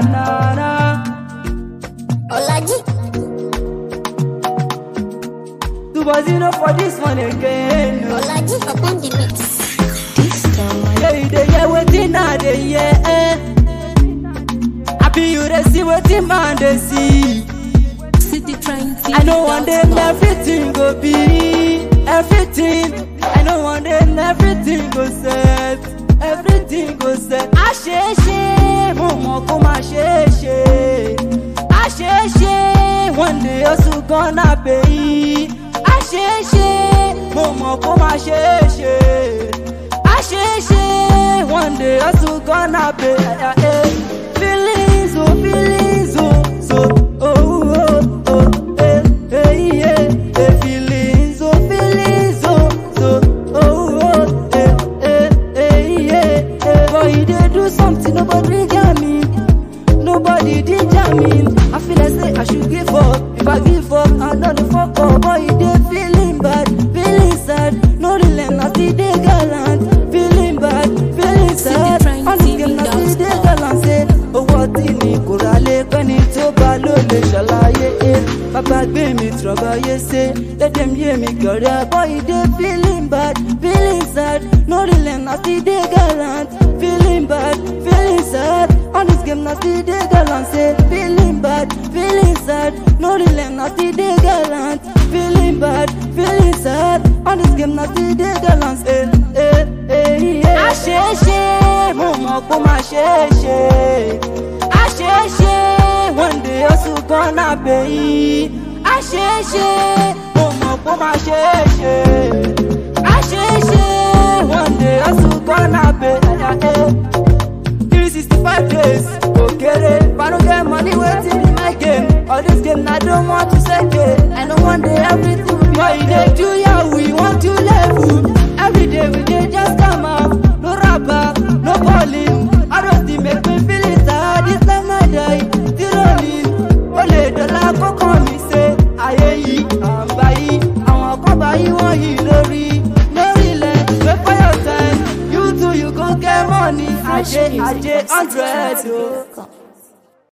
na na. Olaji, Two boys you know for this one again. oh. Olaji upon the mix. This time, Yeah, you dey hear wetin I dey hear. Eh. Happy you dey see wetin man dey see. City trying to I know one day everything go be everything. I know one day everything go set. Everything go set. A ṣe é ṣe, mo mọ̀ kó máa ṣe é ṣe. A ṣe é ṣe, one day oṣù gonna pay. A ṣe é ṣe, mo mọ̀ kó máa ṣe é ṣe. A ṣe é ṣe, one day oṣù gonna pay. Feelings oh feelings oh so oh oh oh eh eh yeah eh feelings oh feelings oh so oh oh eh eh eh yeah eh boy you dey do something nobody got me nobody dey jam me I feel like say I should give up if I give up I no dey fuck up boy you dey feeling bad feeling sad no relent na still dey gallant feeling bad feeling sad all this game na still dey gallant say owó tí ni kò rà lé pẹ́ni tó bá ló lè ṣàlàyé e bàbá gbé mi tùrọ̀bàyé ṣe lédè mi yé mi kọ̀rẹ́ boy you dey feeling bad feeling sad no relent na still dey gallant feeling bad feeling sad all this game na still dey gallant say feeling bad feeling sad no relent na still dey gallant feeling bad feeling sad all this game na still dey gallant say eh eh yeah. a ṣe é ṣe mo mọ̀ kó máa ṣe é ṣe a ṣe é ṣe one day oṣù kan náà pè yí a ṣe é ṣe mo mọ̀ kó máa ṣe é ṣe a ṣe é ṣe one day oṣù kan náà pè yí. three sixty five days kò kéré paro get money wetin be my game all this game na don want to seke i no wan dey everything be but you dey do yahoo you wan do level everyday we dey just come out no rapper no balling all those things make me feel it sad this life na die still rolling o lè dọ̀la kókó mi ṣe ayé yìí àǹbá yìí àwọn kan bá yí wọ́n yìí lórí lórí ilẹ̀ wait for your time you too you go get money ajé ajé hundred o.